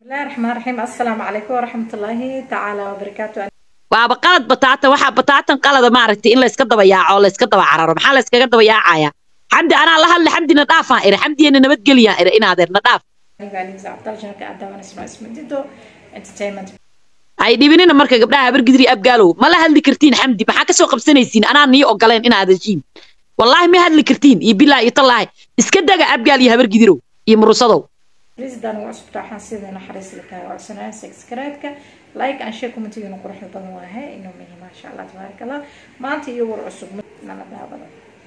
bismillahi raxmaan raxiim assalaamu calaykum waraxmatullaahi tacaala wabarakaatu waaba qalad bataatan waxaa bataatan qalada maaragtay in layska daba yaaco oo layska daba cararo maxaa layskaga daba yaacaya xamdi anaa la hadla xamdina dhaafaan iri xamdiyana nabadgeliyaan iri inaadeer na dhaaf aniga anisa cabdaljanka adawan ismaa ismadido entertainment ay dhibinina marka gabdhaha habargidri abgaalow ma la hadli kartiin xamdi maxaa kasoo qabsanaysiin anaa nii ogoleen inaad heshiin wallaahi ma hadli kartiin iyo bilaa iyo tallaahi iska daga abgaal iyo habargidirow iyo murusadow risidan ugu cusubta waxaan sida naxariis lakaha codsanaya subscribe-ka like and share commentigiina quruxda badan waahe inuu mihi maasha allah tabaaraka allah maanta iyo war cusub nala daabada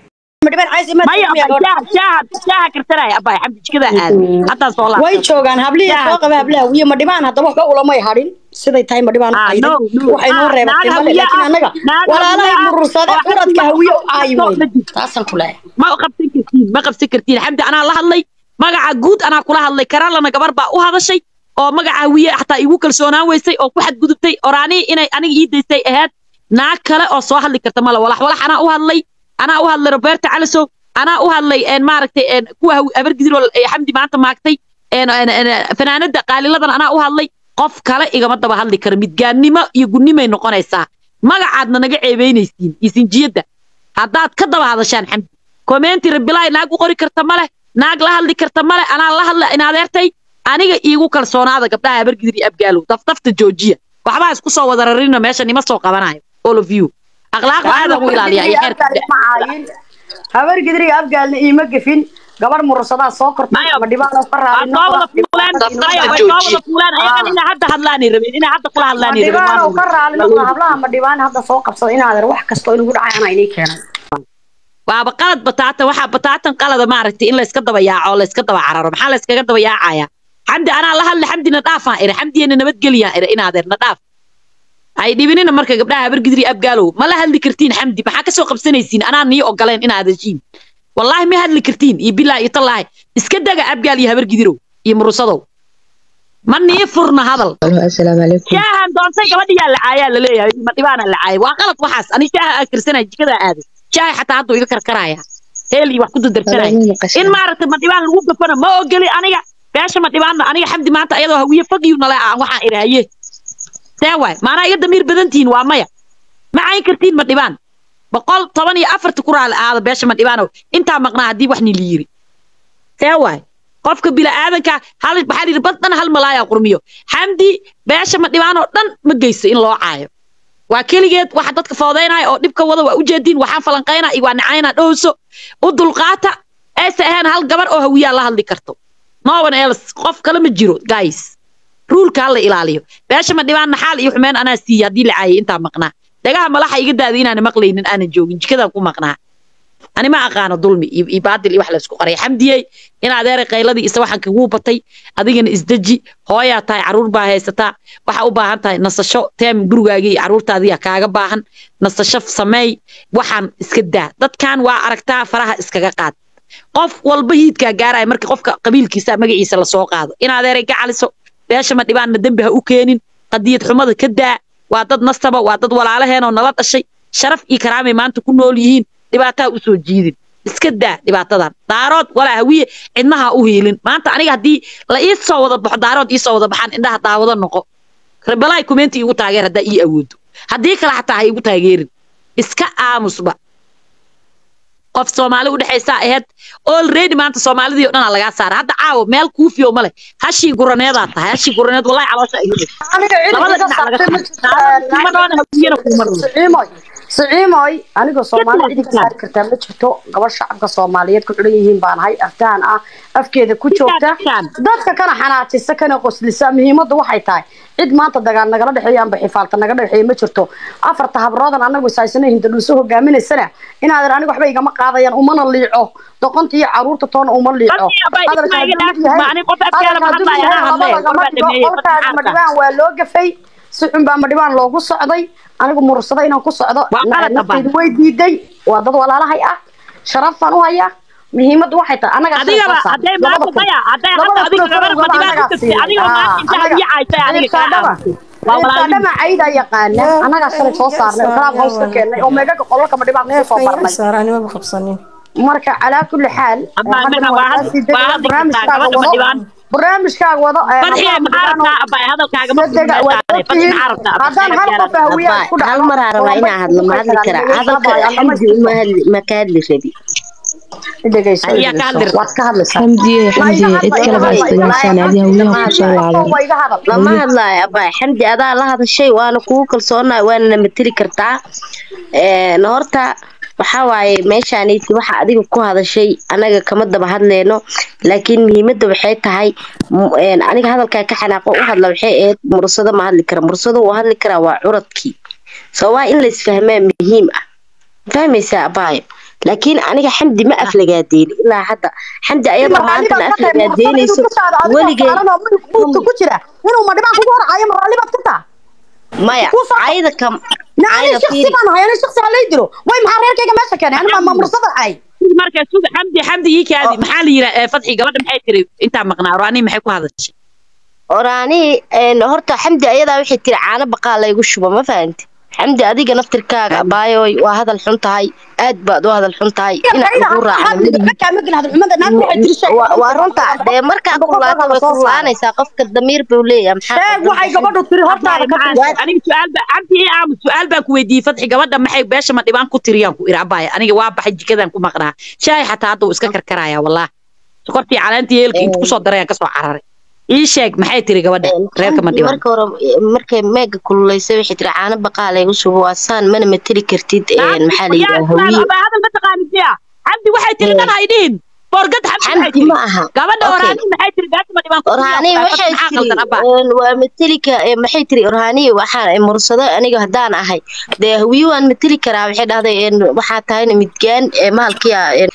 maya shaaha shaaha shaaha karsanaya abbaay xamdi jikada aad haddaa soo laabta way joogaan hablihii soo qaba hablaha wiyo ma dhibaan haddaba waxba ulamay hadhin siday tahay ma dhibaan Ah, aydan no, no. waxay noo Ah, reebatay naag male hawiye laakiin ah, annaga naag walaalahay hawiye ah, murursade oo curadka xamdi hawiye u ma- aayi ma- weyn ma- taasaan ku leeyahay ma qabsan kartiin ma qabsan kartiin xamdi anaa la hadlay magaca guud anaa kula hadlay karaalana gabar baa u hadashay oo magaca hawiye xataa igu kalsoonaan weysay oo ku xadgudubtay oraanii inay aniga ii daystay ahayd naag kale oo soo hadli karta male walax walax anaa u hadlay anaa u hadlay roberta calisow anaa u hadlay een maaragtay een kuwa hawi- habargidiroo ee xamdi maanta maagtay een een een fanaanada qaaliladan anaa u hadlay qof kale igama daba hadli karo midgaannimo iyo gunnimay noqonaysaa magacaadna naga ceebeynaysiin iyo sinjiyadda haddaad ka daba hadashaan xamdi commenti rabilaay naag u qori karta male naag la hadli karta male anaa la hadla in adeertay aniga iigu kalsoonaada gabdhaha habargidir iyo abgaalow daftafta joojiya waxbaa isku soo wada rarina meeshan ima soo qabanayo all of you akhlaaqda aadan u ilaaliya iyo xeerka habar gidri abgaalna iima gefin gabar murursadaa soo kortay Maya, ma dhibaan oo ka waa soo wada fuulaan maya, way soo wada fuulaan ayagan inaa hadda hadlaanay rabeen inaa hadda kula ma hadlaanay dhibaan oo rabeen ka raali noqda hablaha ma dhibaan hadda soo qabsada inaadan wax kastoo inagu dhacay anaa inii keenay waaba qalad bataatan waxaa bataatan qalada maaragtay in layska daba yaaco oo layska daba cararo maxaa layskaga daba yaacaya xamdi anaa la hadla xamdina dhaafaan iri xamdiyana nabadgeliyaan iri inaadeer na dhaaf ay dhibinina marka gabdhaha habargidri abgaalow ma la hadli kartiin xamdi maxaa kasoo qabsanaysiin anaa nii ogoleen inaad heshiin wallaahi ma hadli kartiin iyo bilaa iyo tallaahi iska daga abgaal iyo habargidirow iyo murusadow ma nii furna hadal السلام عليكم shaahan doontay gabadhiyaa lacaayaa laleeyahay ma dhibaana lacaaya waa qalad waxaas ani shaaha aan karsanaya jikada aaday shaaha xataa hadduu iga karkaraya heel iyo wax ku dardarsanaya Walaal ma qashin. in maaragtay ma dhibaan lagu gafana ma ogeli aniga beesha ma dhibaanna aniga xamdi maanta ayadoo hawiye fagiyu nale aan waxaan irahaye see waay maanaa iga damiir badan tihiin waa maya ma cayn kartiin ma dhibaan boqol toban iyo afarta ku raali aada beesha ma dhibaanow intaa maqnaa haddii wax ni la yiri see waay qofka bila'aadanka hal waxaa yidhi bad dhan hal malaayaa qurmiyo xamdi beesha ma dhibaanoo dhan ma geyso in loo caayo waa keligeed waxa dadka foodeynaya oo dhibka wada waa ujeediin waxaan falanqayna iyo waa nacayna dhowso u dulqaata aysa ahayn hal gabar oo hawiyaa la hadli karto no one else qof kale ma jiro guys ruulka hala ilaaliyo beesha ma dhibaan naxaal iyo xumeyn anaa siiya haddii la caayay intaa maqnaa dhagaha malaxa iga daada inaan maqlaynin aanan joogin jikadaan ku maqnaa ani ma aqaano dulmi iyo iyo baadil iyo wax la isku qaray xamdiyey in adeeray qayladii isa waxaan kaguu batay adigana isdeji hooyaa tahay caruur baa haysataa waxaa u baahan tahay nasasho teem gurigaagii iyo caruurtaadiya kaaga baahan nasasho sameey waxaan iska daa dadkan waa aragtaa faraha iskaga qaad qof walba hiidkaa gaaraya marka qofka qabiilkiisa magaciisa lasoo qaado in adeeray ka caliso beesha ma dhibaanna dembi ha u keenin qadiyad xumada ka daa waa dad nastaba waa dad walaalaheenoo nala dhashay sharaf iyo karaamay maanta ku nool yihiin dhibaataa u soo jiidin iska daa dhibaatadan daarood walaa hawiye cidnaha u hiilin maanta aniga haddii la ii soo wada baxo daarood ii soo wada baxaan indhaha daawado noqo rebelaay kumenti igu taageer haddaa ii awoodo haddii kale xataa ha igu taageerin iska aamusba qof soomaali u dhexaysaa ahayd already maanta soomaalidii oo dhanaa lagaa saara hadda caawo meel kuufiyo male hashii guraneedaa tahay hashii guraneed wallahi caloosha ay hubay aniga labada dhinac laga saaro kuma dhoona hawiyana kuma dhoona siciimoy siciimoy anigoo soomaali cidi ka saari kartaa ma jirto gabar shacabka soomaaliyeed ku xidhan yihiin baan ahay artaan ah afkeeda ku joogta dadka kana xanaajisa kana qoslisa muhiimaddu waxay tahay cid maanta dagaal nagala dhexeeya amba xifaalta naga dhexeeya ma jirto afarta habroodan anagu isaysana hindadhuuso hogaaminaysana inaadan aniga waxba igama qaadayaan umana liico doqonta iyo caruurta toona uma liico Dadkii abay isma iga dhaaf, ma anin qof afkeeda ma hadlaya, anaa hadlaya, qolbaa dhameeyey, qolkaaga qolka madhibaan waa loo gafay si xun baa madhibaan loogu socday anigu murursada inaan ku socdo Waa qalad naftaydu abaan. way diiday waa dad walaalahay ah sharaf baan u hayaa muhiimaddu waxay tahay anaga adigaba hadday maanta maya hadday hadda adiga gabar ma dhibaan ku tagtay adigaba maanta inta hawiye caaytay adiga kaa aamusay waa walaalin dhama cayda yaqaana anagaa shalay soo saarnay oo kalaab hoos ka keennay oo meegaga qololka madhibaan kusoo soo barnay saaraanimaba qabsanin marka calaa kulli xaal Abaan, haddana waa waa hadli- kasii waa degaya hadli kartaa, barnaamijkaaga gabadha ma wado dhibaan. barnaamijkaaga wado ee fadxiga hablaha maxaa madhibaano rabtaa abay hadalkaaga ma sadega waad fadxi ogtihiin maxaa rabtaa haddaan hal qof hawiyaa isku hal dhacno mar aa rabaa inaa hadlo ma hadli karaa hadalka xamdi uma hadli ma ka hadli rabi dhegeyso Ayaa ka hadli waad ka hadlaysaa xamdiye xamdiye cid kale baa isdhegeysan adiga hawyaha kusoo laaban waa iga hadal lama hadlaayo abay xamdi adaa la hadashay waana kugu kalsoonahay waana na mateli kartaa Een, horta waxaa waaye meeshaaniiti waxa adiga ku hadashay anaga kama daba hadleyno laakiin muhiimadda waxay tahay m- een, aniga hadalkaa ka xanaaqo u hadla waxay ahayd mursado ma hadli kara mursado uu hadli karaa waa curadkii soo waa in laisfahmaa muhiim ah fahmaysaa abaayo laakiin aniga xamdi ma aflagaadeyn ilaa hadda xamdi ayada maanta na aflagaadeynayso weligay buudka ku jira inuu madhibaan kugu horcayo maraalli baad ka taa maya Wuu soo- ayada kam naani ayada shaksi fiiri baan ahay ani shaksi halay dilo way maxaa reerkayga meesha keenay ani ma mursada ay marka sug xamdi xamdi ii kaadi maxaa la yiraa fadxi gabadha maxay tiri intaa maqnaa roani maxay ku hadashay oraanii horta xamdi ayadaa waxay tiri caano baqaa laygu shubo ma fahanti xamdi adiga naftirkaaga abaayoy waa hadal xun tahay aad baad u hadal xun tahay inaad ugu raacdo waa runta dee markaa kulaato way kulaanaysaa qofka damiir buu leeyahay maxaa sheeg waxay gabadhu tiri hortaada ka Abaaye, aniga su-aal baa cabdi ii aamus su-aal baan ku weydiiyey fadxi gabadha maxay beesha ma dhibaan ku tiriyaan ku iri abaaye aniga waa baxay jikadaan ku maqnaa shaahi xataa hadda uu iska karkaraya wallah sokortii caleentii yeelka inta kusoo darayaan kasoo cararay ii sheeg maxay tiri gabadha reerka ma dhibaan marka hore markay meega kululaysay waxay tiri caano baqaa laygu shubo waa saan mana mateli kartid een, maxaa la yidhaha hawiye hadal ma taqaanid miya cabdi waxay tiri dan hay dhihin boorgad xamdi waxay xamdi tiri ma aha gabadha Okay. oraani maxay tiri beesha ma dhibaan ku orhaani tiriyaan waxay maxaa tiri qaldan abaa een, waa matelika ee, maxay tiri orhaani waxaan mursado aniga haddaan ahay dee hawiye waan mateli karaa waxay dhahday een, waxaa tahayna midgaan ee maalkiya een,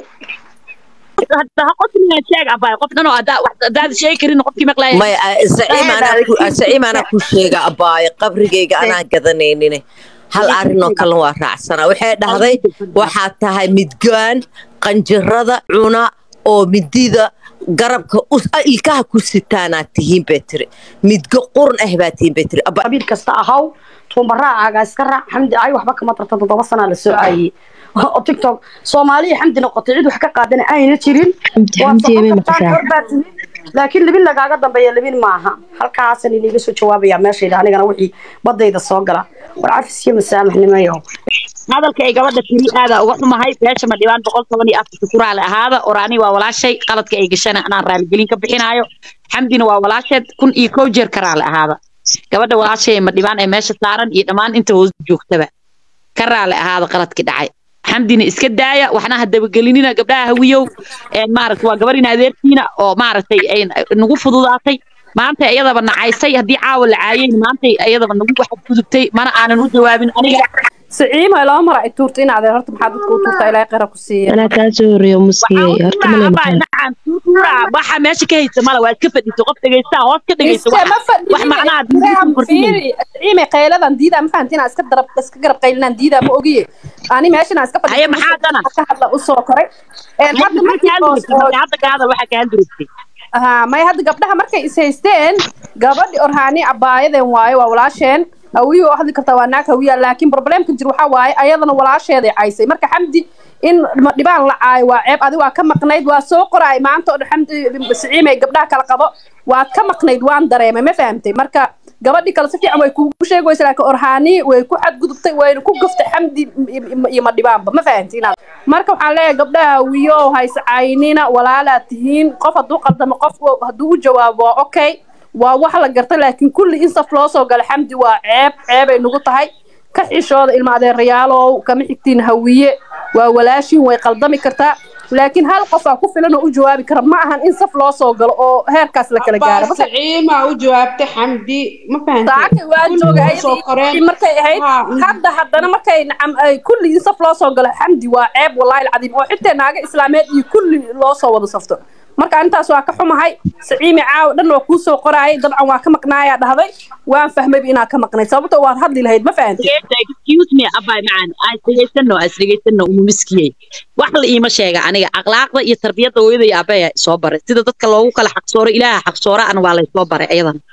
hadda ha qofna sheeg abaa qof dhan oo haddaa wax haddaad sheegi karin qofkii maqlaaya maya zaciim anaa ku- zaciim anaa ku sheega abaayo qabrigayga anaa gadanaynin hal arrinoo kale waa raacsanaa waxay dhahday waxaa tahay midgaan qanjirada cuna oo midida garabka us- ah, ilkaha ku sitaanaad tihiin bay tiri midgo qurun ah baa tihiin bay tiri Aba- qabiil kasta ahaw tuumbaraacaga iska raac xamdi ay waxba kama tarta toddoba sanaa la soo caayey oo tiktok soomaaliya xamdi noqotay cid wax ka qaadana ayna jirin Xamdi- Waad xamdi socon yemay kartaa, maqashaa? xor baad tihiin. laakiin libin lagaaga dambeeya libin maaha halkaasan iniga soo jawaabaya meeshayda anigana wixii badayda soo gala war cafis iyo masaamaxnimayo hadalka ay gabadha tiri aada uga xumahay beesha ma dhibaan boqol toban iyo afarta ku raali ahaada oraani waa walaashay qaladka ay gashana anaan raaligelin ka bixinaayo xamdina waa walaasheed kun iyo kow jeer ka raali ahaada gabadha walaashay ma dhibaan ee meesha saaran iyo dhammaan inta hoos joogtaba ka raali ahaada qaladkii dhacay xamdina iska daaya waxna ha dabagelinina gabdhaha hawiyow een maaragta waa gabar in adeertiina oo maaragtay ay nagu fududaatay maanta iyadaba nacaysay haddii caawa la caayeen maanta iyadaba nagu waxad gudubtay mana aanan u jawaabin aniga siciima laba mar ay tuurta in adeer horta maxaa dadka u tuurta ilaahay qara ku siiya anaa kaa soo horeeyo muskiyey horta male maqaan waxa meesha ka haysa mala waa iska fadhiso qof dhegeysta hoos ka dhegeysa iska ma fadhiyo wax macnaha fiiri siciima qayladan diidaa ma fahantiin iska darab iska garab qaylinaan diidaa ma ogiye ani meeshan iska fadhiyo Haye, maxaa dana? ka hadla u soo koray een hadda markii oo- hadda ka hadal waxa kaa durugtay ها ما هاد gabdhaha markay is haysteen gabadhi orhaani abaayaden waaye waa walaasheen hawiye oo hadli kartaa waa naag hawiya laakiin problemka jir waxaa waaye ayadana walaasheeday caysay marka xamdi in ma dhibaan la caayo waa ceeb adi waa ka maqnayd waa soo qoraay maanta oo dhan xamdi siciimay gabdhaha kala qabo waad ka maqnayd waan dareemay ma fahamtay marka gabadhi kale si fiican way kugu sheegaysa laakiin orhaani way ku xadgudubtay wayna ku gaftay xamdi iyo ma dhibaanba ma fahamtay inaad marka waxaan leeyahay gabdhaha hawiyo hayse caynina walaalaad tihiin qof hadduu qaldamo qof hadduu u jawaabo waa okay waa wax la garta laakiin kulli in saf loo soo gala xamdi waa ceeb ceebay nagu tahay ka xishooda ilma adeerayaalow kama xigtiin hawiye waa walaashin way qaldami kartaa laakiin hal qof aa ku filan oo u jawaabi kara ma ahan in saf loo soo galo oo heerkaas la kala gaaro Marka- saciima u jawaabtay xamdi ma saacadii waa jooga ayadii markay ahayd hadda haddana markay nacam ay kulli in saf loo soo galo xamdi waa ceeb wallaahi alcadiim oo xitaa naaga islaameed iyo kulli loo soo wada safto marka intaas waa ka xumahay saciimi caawa dhan waa kuu soo qoraayay dabcan waa ka maqnaayaa dhahday waan fahmayba inaad ka maqnayd sababto waad hadli lahayd ma fahantay excuse me abay macaan aan dhegeysano aan dhegeysano umu miskiyey wax la iima sheega aniga akhlaaqda iyo tarbiyadda hooyada iyo aabaya soo baray sida dadka loogu kala xaqsooro ilaaha xaqsoora ana waa laysoo baray ayadan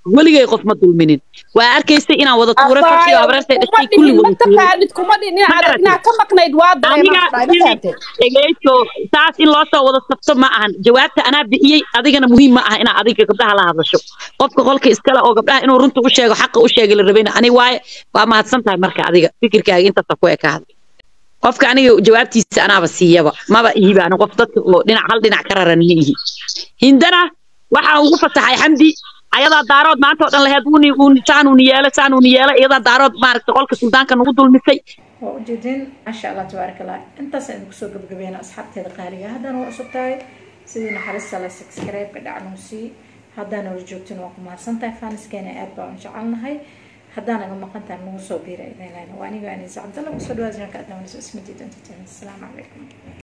weligay qof ma dulminin waa arkaysay inaan wada tuuray farxiyo habareertay dhashay kulli wada tuuray mataqaanid kuma dhin inaad inaad ka maqnayd waa aniga dareemafahamte dhegeyso saas in loo soo wada sabto ma ahan jawaabta anaa bixiyey adigana muhiim ma aha inaa adiga gabdhaha la hadasho qofka qolka iskale oo gabdhaha inuu runta u sheego xaqa u sheegay la rabayna ani waaye waa mahadsan tahay marka adiga fikirkaaga intaasa ku ekaada qofka aniga jawaabtiisa anaaba siiyaba maba ihiba ani qof dadka oo dhinac hal dhinac ka raran ma ihi hindana waxaa ugu fasaxay xamdi ayadaa daarood maanta oo dhan laheed uuni uuni saan uuni yeela saan uuni yeela iyadaa daarood maaragta qolka suldaanka nagu dulmisay waa ujeedin maasha allah tabaaraka allah intaas aynu kusoo gabagabeena asxaabteeda qaaliga haddana waa cusub tahay sidii naxariista la subscribe-ka dhacnuu sii haddaan wala joogtin waa ku mahadsantahay faniskeena aad baan u jecelnahay haddaan naga maqan tahay nagu soo biira idin lehna waa aniga anisa cabdalla kusoo dhawaad janka adnawanisa isma diidan asalaamu calaykum